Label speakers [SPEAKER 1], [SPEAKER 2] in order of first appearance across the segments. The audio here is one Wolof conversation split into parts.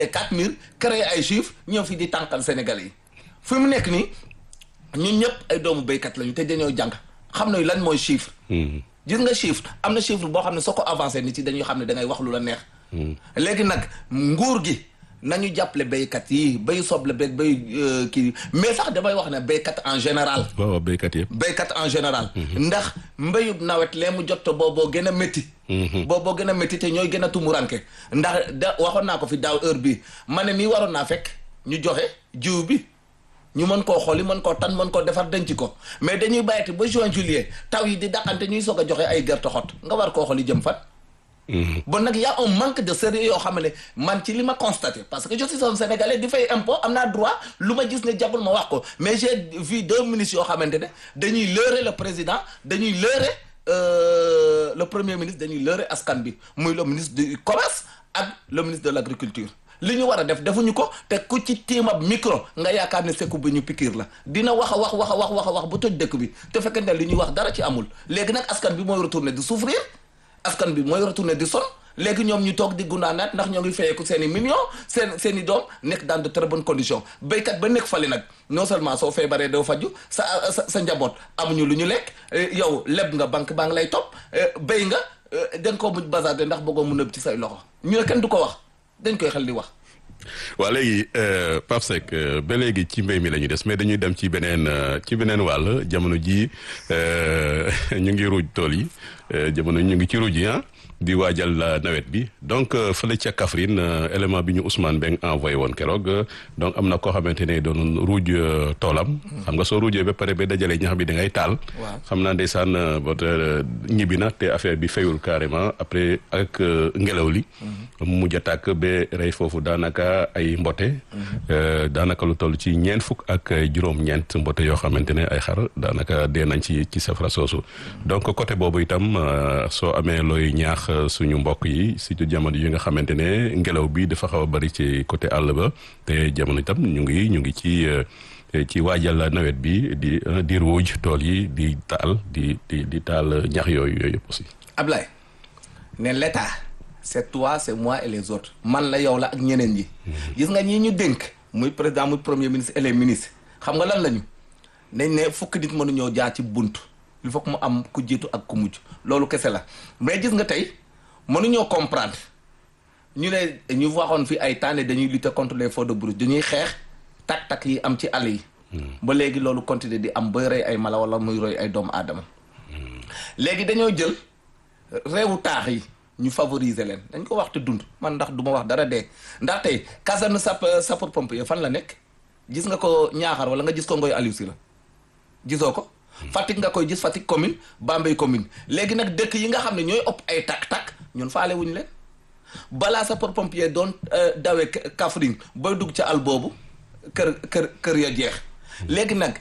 [SPEAKER 1] et quatre mille créer ay chiffres ñëw fi di tànkal Sénégalais yi fi mu nekk nii ñun ñëpp ay doomu béykat lañu te dañoo jàng xam nañu lan mooy chiffre. gis nga chiffre am na chiffre boo xam ne soo ko avancé nit yi dañuy xam ne da ngay wax lu la neex. léegi nag nguur gi nañu jàppale béykat yi béy soble beeg béy kii mais sax damay wax ne béykat en général.
[SPEAKER 2] waaw béykat yëpp.
[SPEAKER 1] béykat en général. ndax mbéyub nawet lee mu jot booboo gën a métti. booboo gën a métti te ñooy gën a tumuranke ndax da waxoon naa ko fi daaw heure bii ma ne nii waroon naa fekk ñu joxe jiw bi. ñu mën koo xooli mën koo tan mën koo defar denc ko mais dañuy bàyyati ba juin juillet taw yi di daqante ñuy soog a joxe ay gerte xot nga war koo xooli jëm fan. bon nag y' a un manque de sérieux yoo xam ne man ci li ma constaté parce que je suis un sénégalais di fay impôt am naa droit lu ma gis ne jagul ma wax ko mais j'ai vu deux ministres yoo xamante ne dañuy leurrer le président dañuy leurrer le premier ministre dañuy leurrer askan bi muy le ministre du commerce ak le ministre de l' agriculture. li ñu war a def defuñu ko te ku ci tiimab micro nga yaakaar ne sekku bi ñu pikiir la dina wax a wax wax a wax wax a wax bu toj dëkk bi te fekkente ne li ñuy wax dara ci amul léegi nag askan bi mooy retourner di souffrir askan bi mooy retourner di son léegi ñoom ñu toog di gundaanaat ndax ñoo ngi fayeeku seen i millions seen seen i doom nekk dans de très bonnes conditions béykat ba nekk fali nag non seulement soo feebaree doo faju sa sa sa njaboot amuñu lu ñu lekk yow leb nga banque baa ngi lay topp béy nga da nga koo muj bazarde ndax bëggoo mu nëb ci say loxo ñu ne kenn du ko wax dañ koy xel di wax.
[SPEAKER 2] waa léegi Pape Seck ba léegi ci mbéy mi la ñu des mais dañuy dem ci beneen ci beneen wàll jamono ji ñu ngi ruuj tool yi jamono ñu ngi ci ruuj yi ah di waajal nawet bi donc fële ca Kaffrine élément bi ñu Ousmane Beng envoyé woon keroog donc am na koo xamante ne doon ruuj toolam. xam nga soo ruujee ba pare ba dajalee ñax bi da ngay taal. xam naa ndeysaan bot ñibbi na te affaire bi fayul carrément après ak ngelaw li. mu mujj a tàkk ba rey foofu daanaka ay mbote. daanaka lu toll ci ñeent fukk ak juróom-ñeent mbote yoo xamante ne ay xar daanaka dee nañ ci ci safara soosu. donc côté boobu itam soo amee looy ñaax. suñu mbokk yi surtout jamono yi nga xamante ne ngelaw bi dafa xaw a bari ci côté àll ba te jamono itam ñu ngi ñu ngi ci ci waajal nawet bi di di ruuj tool yi di taal di di di taal ñax yooyu yooyu yëpp aussi.
[SPEAKER 1] Ablaye ne l'état c'est toi c'est moi et les autres man la yow la ak ñeneen ñi. gis nga ñii ñu dénk muy président muy premier ministre et les ministres xam nga lan lañu nañ ne fukki nit mënuñoo jaar ci bunt. il faut que mu am ku jiitu ak ku mujj loolu kese la mais gis nga tey mënuñoo comprendre ñu ne ñu waxoon fi ay temps ne dañuy lutter contre les feux de brousse dañuy xeex tak-tak yi am ci àll yi. ba léegi loolu continuer di am ba rey ay mala wala muy roy ay doomu aadama. léegi dañoo jël réewu taax yi ñu favoriser leen dañ ko wax te dund man ndax du ma wax dara dee ndax tey caserne sap sapeur pompier fan la nekk gis nga ko ñaaxar wala nga gis ko ngoy Aliou si la gisoo ko. Fatick nga koy gis Fatick commune Bambey commune léegi nag dëkk yi nga xam ne ñooy ëpp ay tak-tak ñun faale wuñu leen balaa sapeur pompier doon dawee Kaffrine ba dugg ca àll boobu kër kër kër ya jeex léegi nag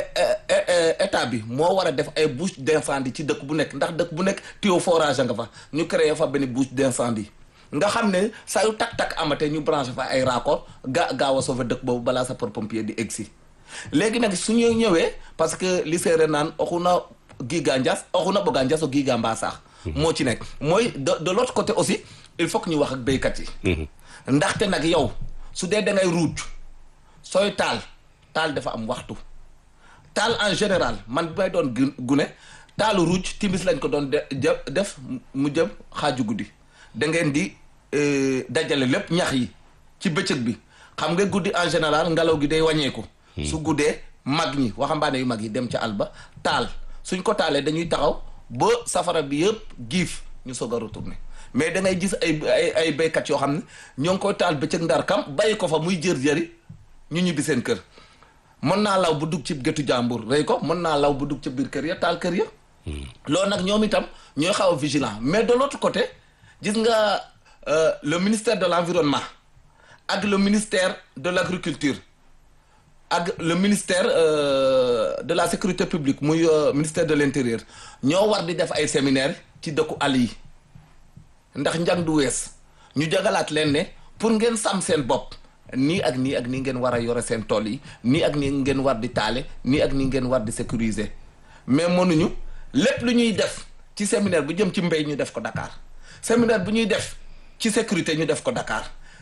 [SPEAKER 1] état bi moo war a def ay bouche d'incendie ci dëkk bu nekk ndax dëkk bu nekk tuyau forage nga fa ñu créé fa benn bouche d'incendie nga xam ne saa yu tak-tak amatee ñu branché fa ay raccord ga gaaw a sauver dëkk boobu balaa sapeur pompier di egsi léegi nag su ñu ñëwee parce que li séeréer naan oxu na giga njas oxu na bëgga njas o giga mbaa saax moo ci nekk mooy de de l'autre côté aussi il faut que ñu wax ak béykat yi ndaxte nag yow su dee da ngay ruuj sooy taal taal dafa am waxtu taal en général man bi may doon gune taalu ruuj timis lañ ko doon def mu jëm xaaju guddi da ngeen di dajale lépp ñax yi ci bëccëg bi xam nga guddi en général ngelaw gi day wàññeeku su guddee mag ñi waxambaane yu mag yi dem ca àll ba taal suñ ko taalee dañuy taxaw ba safara bi yëpp giif ñu soog a retourner mais da ngay gis ay ay ay béykat yoo xam ne ñoo ngi koy taal bëccëg ndar kam bàyyi ko fa muy jër-jëri ñu ñibbi seen kër mën naa law bu dugg ci géttu jàmbur rey ko mën naa law bu dugg ca biir kër ya taal kër ya loolu nag ñoom itam ñooy xaw a vigilant mais de l'autre côté gis nga le ministère de l'environnement ak le ministère de l'agriculture ak le ministère de la sécurité publique muy ministère de l'intérieur ñoo war di def ay séminaire ci dëkku àll yi ndax njàng du wees ñu jagalaat leen ne pour ngeen sàmm seen bopp nii ak nii ak nii ngeen war a yore seen tool yi nii ak nii ngeen war di taale nii ak nii ngeen war di sécuriser mais mënuñu lépp lu ñuy def ci séminaire bu jëm ci mbéy ñu def ko Dakar séminaire bu ñuy def ci sécurité ñu def ko Dakar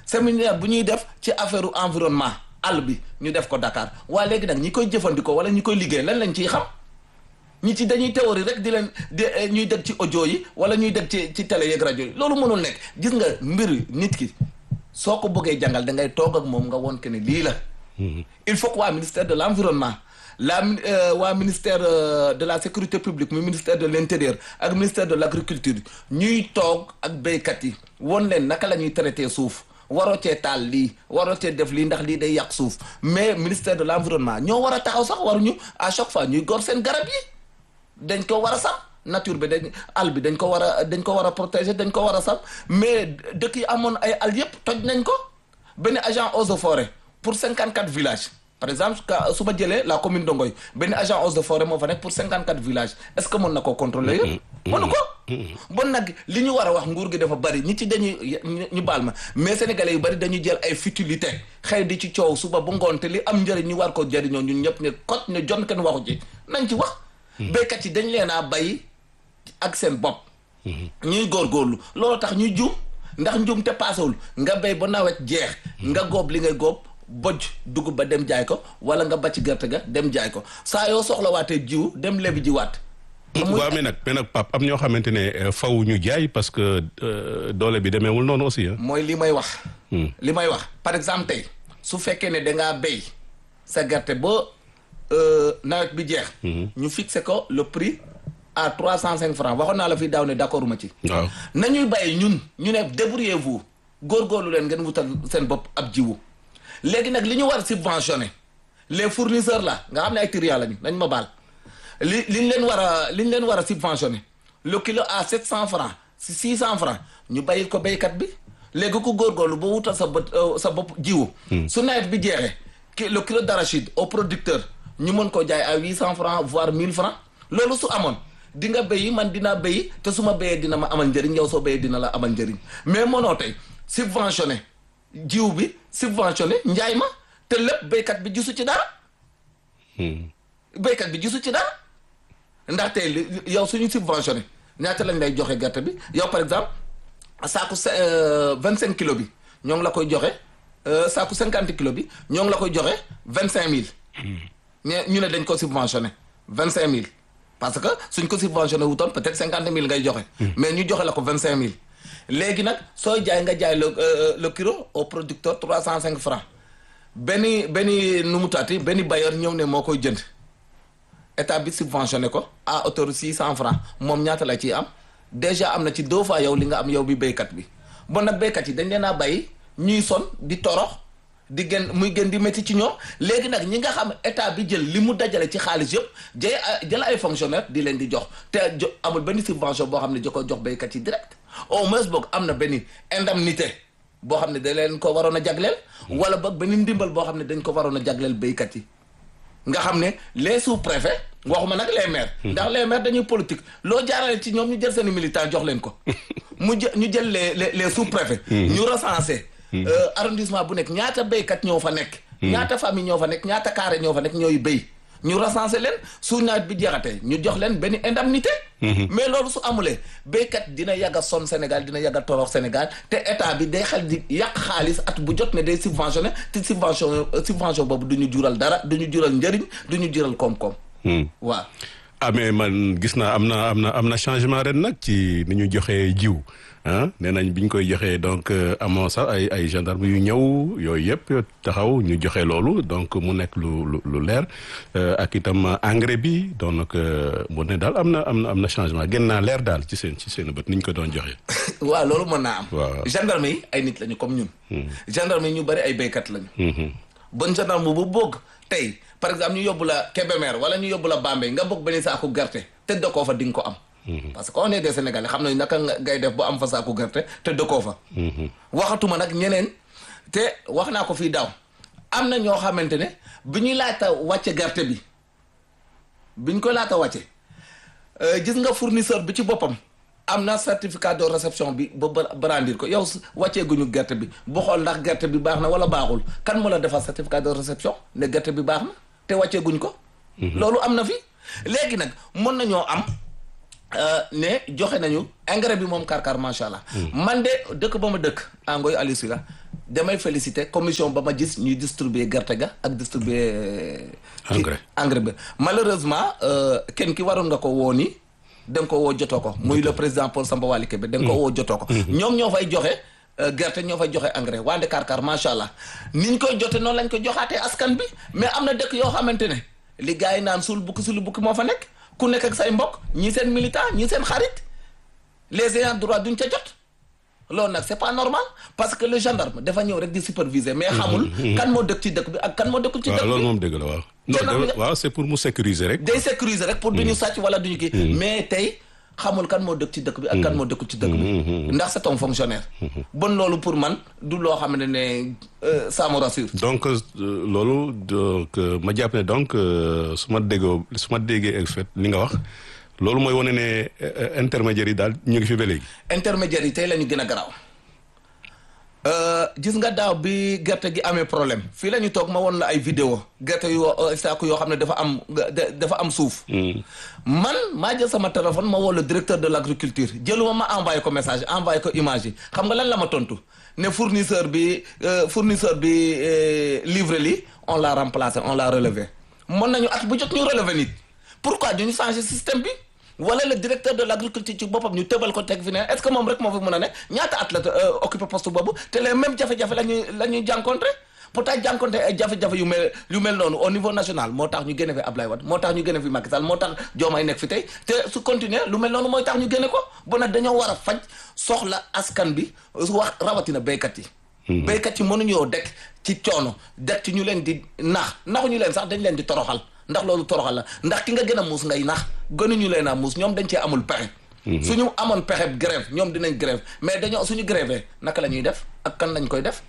[SPEAKER 1] séminaire bu ñuy def ci affaire environnement àll bi ñu def ko Dakar waa léegi nag ñi koy jëfandikoo wala ñi koy liggéey lan lañ ciy xam ñi ci dañuy théorie rek di leen di ñuy dégg ci audio yi wala ñuy dégg ci ci télé yeeg rajo yi loolu mënul nekk gis nga mbir nit ki soo ko bëggee jàngal da ngay toog ak moom nga woon que ne lii la. il faut que waa ministère de l' environnement la waa ministère de la sécurité publique mu ministère de l' intérieur ak ministère de l' agriculture ñuy toog ak béykat yi woon leen naka la ñuy traité suuf. waroo cee taal lii waroo cee def lii ndax lii day yàq suuf mais ministère de l' environnement ñoo war a taxaw sax waruñu à chaque fois ñuy gor seen garab yi dañ ko war a sax nature bi dañ àll bi dañ ko war a dañ ko war a protéger dañ ko war a sax mais dëkk yi amoon ay àll yëpp toj nañ ko benn agent eaux et forêt pour cinquante quatre villages par exemple su ma jëlee la commune de Ngoy benn agent eaux et forêt moo fa nekk pour cinquante quatre villages est ce que mën na koo contrôler yëpp mënu ko bon nag li ñu war a wax nguur gi dafa bari ñi ci dañuy ñu baal ma mais sénégalais yu bari dañuy jël ay futilité xëy di ci coow suba bu ngoon te li am njëriñ ñu war ko jëriñoo ñun ñëpp ne kot ne jon kenn waxu ci nañ ci wax béykat yi dañ leen a bay ak seen bopp ñuy góorgóorlu loolu tax ñuy juum ndax njuum te paasewul nga béy ba nawet jeex nga góob li ngay góob bojj dugub ba dem jaay ko wala nga bàcc gerte ga dem jaay ko saa yoo soxlawaatee jiw dem lebi jiwaat
[SPEAKER 2] waaw mais nag mais nag Pape am ñoo xamante ne faw ñu jaay parce que doole bi demeewul noonu aussi
[SPEAKER 1] mooy li may wax li may wax par exemple tey su fekkee ne dangaa béy sa gerte ba nawet bi jeex ñu fixé ko le prix à trois cent cinq francs waxoon naa la fii daaw ne d'accord ma ci
[SPEAKER 2] waaw
[SPEAKER 1] nañuy bàyyi ñun ñu ne débrouillez-vous góorgóorlu leen ngeen wutal seen bopp ab jiwu léegi nag li ñu war subventionné les fournisseurs là nga xam ne ay triant lañu dañ ma baal li li ñu leen war a li ñu leen war a subventionné le kilo à sept cent francs si six cent francs ñu bàyyil ko béykat bi léegi ku góorgóorlu ba wutal sa bët sa bopp jiwu su nawet bi jeexee ki le kilo d'arachide au producteur ñu mën koo jaay à huit cent francs voire mille francs loolu su amoon di nga béyi man dinaa béyi te su ma béyee dina ma amal njëriñ yow soo béyee dina la amal njëriñ mais mënoo tey subventionné jiw bi subventionné njaay ma te lépp béykat bi gisu ci dara béykat bi gisu ci dara ndaxte yow suñu subventionné ñaata lañ lay joxe gerte bi yow par exemple saaku vingt cinq kilo bi ñoo ngi la koy joxe saaku cinquante kilo bi ñoo ngi la koy joxe vingt cinq mille ñu ne dañ ko subventionné vingt cinq mille parce que suñ ko subventionné wutoon peut-être cinquante mille ngay joxe mais ñu joxe la ko vingt cinq mille léegi nag sooy jaay nga jaay le le kilo au producteur trois cent cinq francs benn benn nu mu taati benn bailleur ñëw ne moo koy jënd état bi subventionné ko à hauteur six cent francs moom ñaata la ciy am déjà am na ci deux fois yow li nga am yow bi béykat bi bon nag béykat yi dañ leen a bàyyi ñuy son di torox di gën muy gën di métti ci ñoom léegi nag ñi nga xam état bi jël li mu dajale ci xaalis yëpp jël jël ay fonctionnaire di leen di jox te jo amul benn subvention boo xam ne jo ko jox béykat yi direct au moins boog am na benn indemnité boo xam ne da leen ko waroon a jagleel wala boog benn ndimbal boo xam ne dañ ko waroon a jagleel béykat yi nga xam ne les sous-préfets waxuma nag les maires ndax les maires dañuy politique loo jaarale ci ñoom ñu jël seen militant jox leen ko mu jë ñu jël les les les sous-préfets ñu recensé arrondissement bu nekk ñaata béykat ñoo fa nekk ñaata famille ñoo fa nekk ñaata carré ñoo fa nekk ñooy béy ñu recensé leen su nawet bi jeexatee ñu jox leen benn indemnité mais loolu su amulee béykat dina yàgg a sonn Sénégal dina yàgg a torox Sénégal te état bi day xel di yàq xaalis at bu jot ne day subventionné te subvention subvention boobu du ñu jural dara du ñu jural njëriñ du ñu jural koom-koom waaw
[SPEAKER 2] ah mais man gis naa am na am na am na changement ren nag ci ni ñu joxee jiw ah nee nañ bi ñu koy joxee donc amoo sax ay ay gendarme yu ñëw yooyu yëpp taxaw ñu joxe loolu donc mu nekk lu lu lu leer ak itam engrais bi donc mu ne daal am na am na am na changement gën naa leer daal ci seen ci seen bët ni ñu ko doon joxe.
[SPEAKER 1] waaw loolu mën naa am.
[SPEAKER 2] waaw
[SPEAKER 1] gendarme yi ay nit lañu comme ñun. gendarme yi ñu bari ay béykat lañu. bon gendarme bu bëgg tey par exemple ñu yóbbu la Kébémer wala ñu yóbbu la Bambey nga bëgg benn saako gerte te dëkkoo fa di nga ko am. parce que on est des Sénégalais xam nañu naka ngay def ba am fa saako gerte te dëkkoo fa. waxatuma nag ñeneen te wax naa ko fii daaw am na ñoo xamante ne bi ñuy laata wàcce gerte bi bi ñu ko laata wàcce gis nga fournisseur bi ci boppam am na certificat de réception bi ba brandir ko yow wàccee guñu gerte bi bu xool ndax gerte bi baax na wala baaxul kan moo la defal certificat de réception ne gerte bi baax na te wàccee guñ ko. loolu am na fi léegi nag mën nañoo am. ne joxe nañu engrais bi moom karkar macha allah. man de dëkk ba ma dëkk Angoy Aliou Sylla damay féliciter commission ba ma gis ñuy distribuer gerte ga ak distribuer.
[SPEAKER 2] engrais
[SPEAKER 1] engrais bi malheureusement kenn ki waroon nga ko woo ni da nga ko woo jotoo ko. muy le président Paul Samba Wali Kébé da nga ko woo jotoo ko. ñoom ñoo fay joxe gerte ñoo fay joxe engrais waa Dakar Kar macha allah ni ñu koy jote noonu lañ ko joxaatee askan bi mais am na dëkk yoo xamante ne li gars yi naan suul bukki suul bukki moo fa nekk ku nekk ak say mbokk ñii seen militant ñii seen xarit les ayants droit duñ ca jot. loolu nag c'est pas normal parce que le gendarme dafa ñëw rek di superviser mais xamul kan moo dëkk ci dëkk bi ak kan moo dëkkul ci dëkk
[SPEAKER 2] waaw
[SPEAKER 1] bi
[SPEAKER 2] loolu moom dëgg la waaw. non waaw c'est pour mu sécuriser rek.
[SPEAKER 1] day sécuriser rek pour duñu sàcc wala duñu kii mais tey xamul kan moo dëkk ci dëkk bi ak kan moo dëkkul ci dëkk bi ndax c'est un fonctionnaire bon loolu pour man du loo xam ne ne ça me rassure
[SPEAKER 2] donc loolu donc ma jàpp ne donc su ma déggoo su ma déggee en fait li nga wax loolu mooy wane ne intermédiaires yi daal ñu ngi fi ba léegi.
[SPEAKER 1] intermédiaires yi tey la ñu gën a garaaw gis nga daaw bi gerte gi amee problème fii la ñu toog ma woon la ay vidéo gerte yu saako yoo xam ne dafa am dafa am suuf. man maa jël sama téléphone ma woo le directeur de l' agriculture jëluma ma envoyé ko message envoyé ko image yi xam nga lan la ma tontu ne fournisseur bi fournisseur bi livré li on l'a remplacé on l'a relevé mën nañu at bu jot ñu relevé nit pourquoi duñu changer système bi. wala le directeur de l' agriculture ci boppam ñu tëbal ko teg fi ne est ce que moom rek moo fi mën a ne ñaata at la occupé poste boobu te les mêmes jafe-jafe la ñuy la ñuy jànkonte pourtant jànkonte ay jafe-jafe yu mel yu mel noonu au niveau national moo tax ñu génne fi Ablaye Wade moo tax ñu génne fi Macky Sall moo tax Diomaye nekk fi tey te su continuer lu mel noonu mooy tax ñu génne ko bu nag dañoo war a faj soxla askan bi wax rawatina béykat yi béykat yi mënuñoo dekk ci coono dekk ci ñu leen di nax naxuñu leen sax dañ leen di toroxal ndax loolu toroxal la ndax ki nga gën a muus ngay nax gënuñu leen a muus ñoom dañ cee amul pexe suñu amoon pexe grève ñoom dinañ grève mais dañoo suñu grévé naka la ñuy def ak kan lañ koy def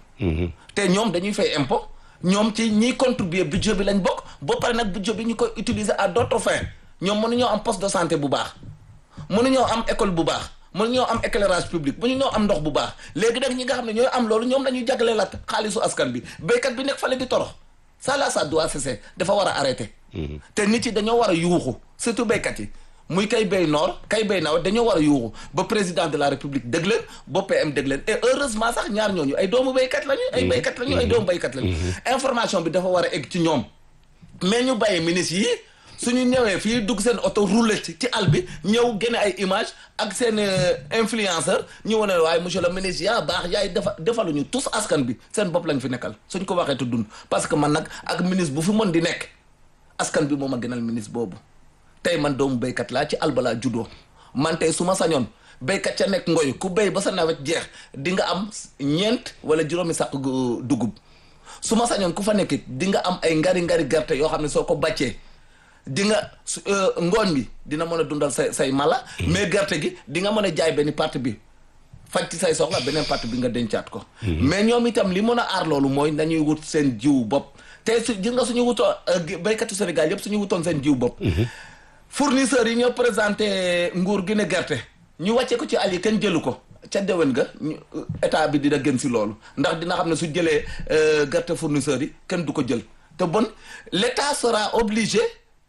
[SPEAKER 1] te ñoom dañuy fay impôt ñoom ci ñiy contribuer budget bi lañ bokk ba pare nag budget bi ñu koy utiliser à d'autres fins ñoom mënuñoo am poste de santé bu baax mënuñoo am école bu baax mënuñoo am éclairage public mënuñoo am ndox bu baax léegi nag ñi nga xam ne ñooy am loolu ñoom la ñuy jagleel la xaalisu askan bi béykat bi nekk fale di torox ça là ça doit cesser dafa war a arrêter te nit yi dañoo war a yuuxu surtout béykat yi muy kay béy noor kay béy nawet dañoo war a yuuxu ba président de la république dëgg leen ba PM dëgg leen et heureusement sax ñaar ñooñu ay doomu béykat lañu ay béykat lañu ay doomu béykat lañu information bi dafa war a egg ci ñoom mais ñu bàyyi ministre yi suñu ñëwee fii dugg seen oto roulé ci ci àll bi ñëw génne ay image ak seen influenceur ñu wane waaye monsieur le ministre yaa baax yaay defa defaluñu tous askan bi seen bopp lañ fi nekkal suñ ko waxee te dund parce que man nag ak ministre bu fi mën di nekk askan bi moom a gënal ministre boobu tey man doomu béykat laa ci alba laa juddoo man tey su ma sañoon béykat ca nekk ngoy ku béy ba sa nawet jeex di nga am ñeent wala juróomi sàq dugub su ma sañoon ku fa nekk di nga am ay ngari ngari gerte yoo xam ne soo ko bàccee di nga ngooñ bi dina mën a dundal say say mala mais gerte gi di nga mën a jaay benn partie bi faj ci say soxla beneen partie bi nga dencaat ko mais ñoom itam li mën a aar loolu mooy nañuy wut seen jiw bopp te su gis nga suñu wutoo béykatu Sénégal yëpp suñu wutoon seen jiw bopp fournisseurs yi ñoo présenté nguur gi ne gerte ñu wàcce ko ci àll yi kenn jëlu ko ca déwén ga état bi dina gën si loolu ndax dina xam ne su jëlee gerte fournisseurs yi kenn du ko jël te bon l'état sera obligé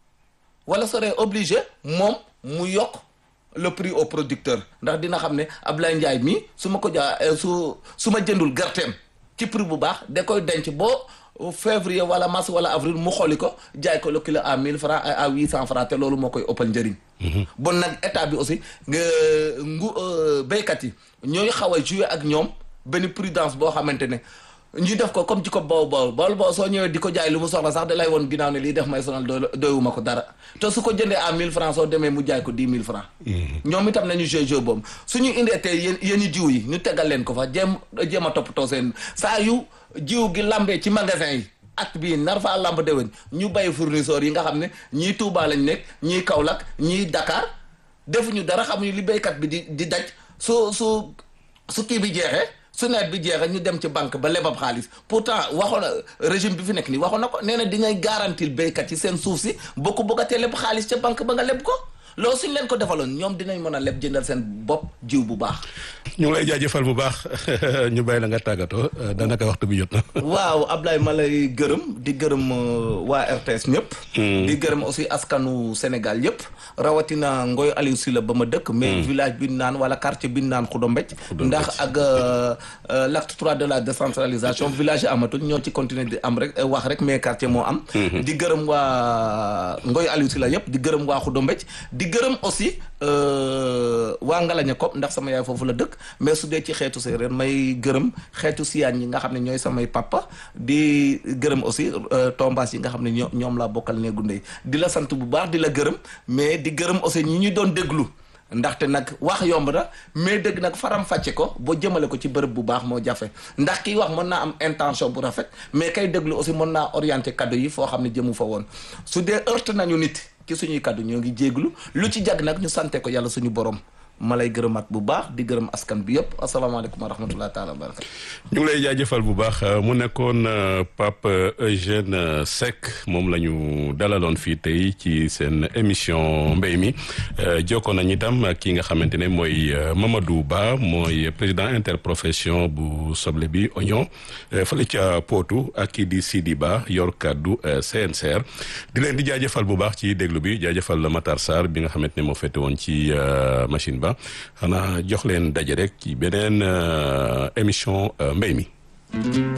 [SPEAKER 1] wala serait obligé moom mu yokk le prix au producteur ndax dina xam ne Ablaye Ndiaye mii su ma ko jaa su su ma jëndul gerteem ci prix bu baax da koy denc boo février wala mars wala avril mu xooli ko jaay ko le kilo à mille francs à huit cent francs te loolu moo koy ëppal njëriñ bon nag état bi aussi nga ngu béykat yi ñooy xaw a jouer ak ñoom benn prudence boo xamante ne ñu def ko comme ci ko boobu boobu bool boo soo ñëwee di ko jaay lu mu soxla sax da lay woon ginnaaw ne lii def may sonal doo doyuma ko dara te su ko jëndee à mille francs soo demee mu jaay ko dix mille francs ñoom itam nañu jeu jeu boobu suñu indee tey yéen yéen i jiw yi ñu tegal leen ko fa jéem jéem a toppatoo seen saa yu jiw gi lambee ci magasin yi at bii nar faa lamb déwén ñu bàyyi fournisseurs yi nga xam ne ñii Touba lañ nekk ñii Kaolack ñii Dakar defuñu dara xamuñu li béykat bi di di daj su su su kii bi jeexee su nawet bi jeexee ñu dem ci banque ba lebab xaalis pourtant waxoon na régime bi fi nekk nii waxoon na ko nee na di ngay garantir béykat yi seen suuf si boo ko bëggatee leb xaalis ca banque ba nga leb ko loolu suñ leen ko defaloon ñoom dinañ mën a leb jëndal seen bopp jiw bu baax
[SPEAKER 2] ñu ngi lay jaajëfal bu baax ñu bàyyi la nga tàggatoo daanaka waxtu bi jot na.
[SPEAKER 1] waaw Ablaye ma lay gërëm di gërëm waa RTS ñëpp. di gërëm aussi askanu Sénégal yëpp. rawatina Ngoy Aliou Sylla ba ma dëkk. mais village bi naan wala quartier bi naan Xudombecc. ndax ak l'acte trois de la décentralisation village yi amatul ñoo ci continuer di am rek wax rek mais quartier moo am. di gërëm waa Ngoy Aliou Sylla yëpp di gërëm waa Xudombecc di gërëm aussi waa Ngalaña Kop ndax sama yaay foofu la dëkk mais su dee ci xeetu séeréer may gërëm xeetu siyaan yi nga xam ne ñooy samay papa di gërëm aussi tombaas yi nga xam ne ñoo ñoom laa bokkal néegu ndey di la sant bu baax di la gërëm mais di gërëm aussi ñi ñu doon déglu ndaxte nag wax yomb na mais dëgg nag faram fàcce ko boo jëmale ko ci bërëb bu baax moo jafe ndax kiy wax mën naa am intention bu rafet mais kay déglu aussi mën naa orienté kaddu yi foo xam ne jëmu fa woon su dee heurte nañu nit ci suñuy kaddu ñoo ngi jéeglu lu ci jag nag ñu sante ko yàlla suñu borom ma lay gërëmaat bu baax di gërëm askan bi yëpp asalaamaaleykum wa rahmatullahi taala wa barakatu
[SPEAKER 2] ñu ngi lay jaajëfal bu baax mu nekkoon Pape Eugène Seck moom la ñu dalaloon fii tey ci seen émission mbéy mi jokkoon nañu itam ki nga xamante ne mooy Mamadou Ba mooy président interprofession bu soble bi oignon fële ca Potou ak kii di Sidi Ba yor kaddu CNCR di leen di jaajëfal bu baax ci déglu bi jaajëfal Matar Sarr bi nga xamante ne moo fete woon ci machine ba xanaa jox leen daje rek ci beneen émission mbéy mi